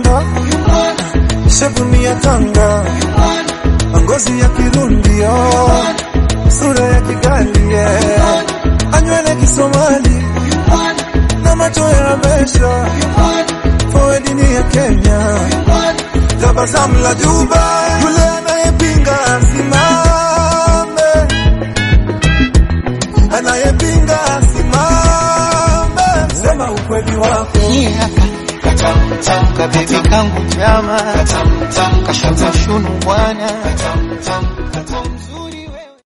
Tanga, shevuni ya Tanga, ngozi ya Kirundi, oh, sura ya Kigali, yeah. anywele Kisomali na macho ya Habesha, forward ni ya Kenya, tabasamu la Juba, yule anayepinga asimame, anayepinga asimame, sema ukweli wako. Ni hapa katamtam kabibi kangu chama katamtam kashaza shunu bwana